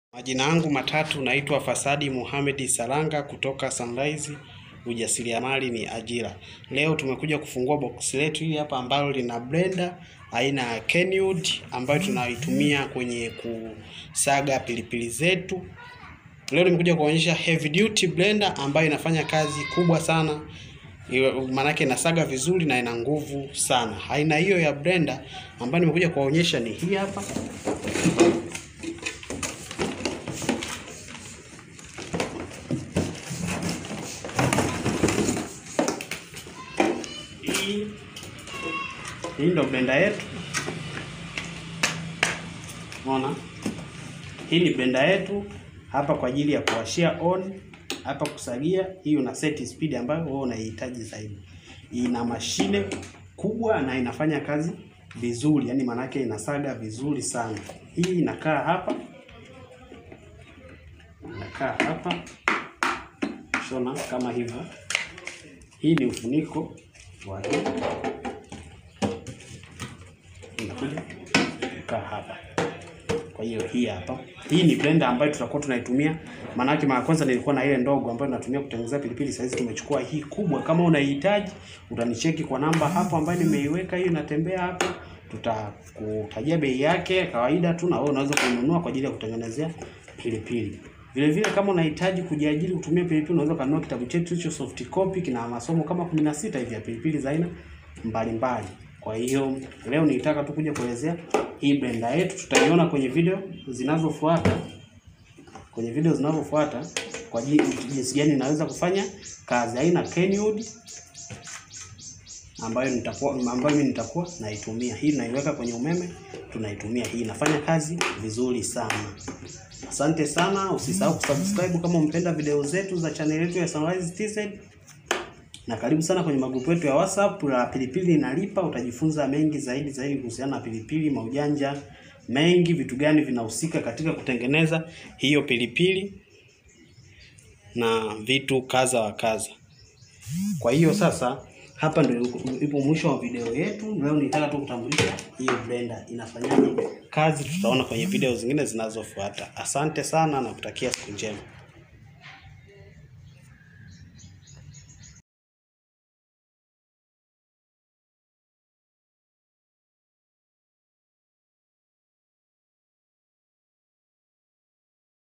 Majina yangu matatu naitwa Fasadi Mohamed Saranga kutoka Sunrise ujasiriamali ni ajira. Leo tumekuja kufungua box letu hili hapa ambalo lina blender aina ya Kenwood ambayo tunaitumia kwenye kusaga pilipili zetu. Leo nimekuja kuonyesha heavy duty blender ambayo inafanya kazi kubwa sana. Maanake inasaga vizuri na ina nguvu sana. Aina hiyo ya blender ambayo nimekuja kuonyesha ni hii hapa. Hii hii ndo blender yetu. Unaona? Hii ni blender yetu hapa kwa ajili ya kuwashia on, hapa kusagia. Hii una set speed ambayo wewe unaihitaji zaidi. Ina mashine kubwa na inafanya kazi vizuri, yani maanake inasaga vizuri sana. Hii inakaa hapa, inakaa hapa shona kama hivyo. Hii ni ufuniko wa hii inakuja kukaa hapa. Kwa hiyo hii hapa, hii ni blender ambayo tutakuwa tunaitumia. Maanake mara kwanza nilikuwa na ile ndogo ambayo natumia kutengenezea pilipili. Sasa hizi tumechukua hii kubwa. Kama unahitaji utanicheki kwa namba hapo ambayo nimeiweka, hiyo inatembea hapo, tutakutajia bei yake kawaida tu, na wewe unaweza kununua kwa ajili ya kutengenezea pilipili. Vile vile kama unahitaji kujiajiri kutumia pilipili, unaweza kununua kitabu chetu hicho soft copy, kina masomo kama 16 hivi ya pilipili za aina mbalimbali. Kwa hiyo leo nilitaka tu kuja kuelezea hii blender yetu, tutaiona kwenye video zinazofuata, kwenye video zinazofuata kwa jinsi gani inaweza kufanya kazi. Aina Kenwood ambayo nitakuwa ambayo mimi nitakuwa naitumia. Hii naiweka kwenye umeme, tunaitumia hii, inafanya kazi vizuri sana. Asante sana, usisahau kusubscribe kama umpenda video zetu za channel yetu ya Sunrise TZ, na karibu sana kwenye magrupu yetu ya WhatsApp la pilipili inalipa. Utajifunza mengi zaidi zaidi kuhusiana na pilipili, maujanja mengi, vitu gani vinahusika katika kutengeneza hiyo pilipili na vitu kaza wa kaza. Kwa hiyo sasa hapa ndio ipo mwisho wa video yetu. Leo nitaka tu kutambulisha hiyo blender inafanyaje kazi, tutaona kwenye video zingine zinazofuata. Asante sana na kutakia siku njema.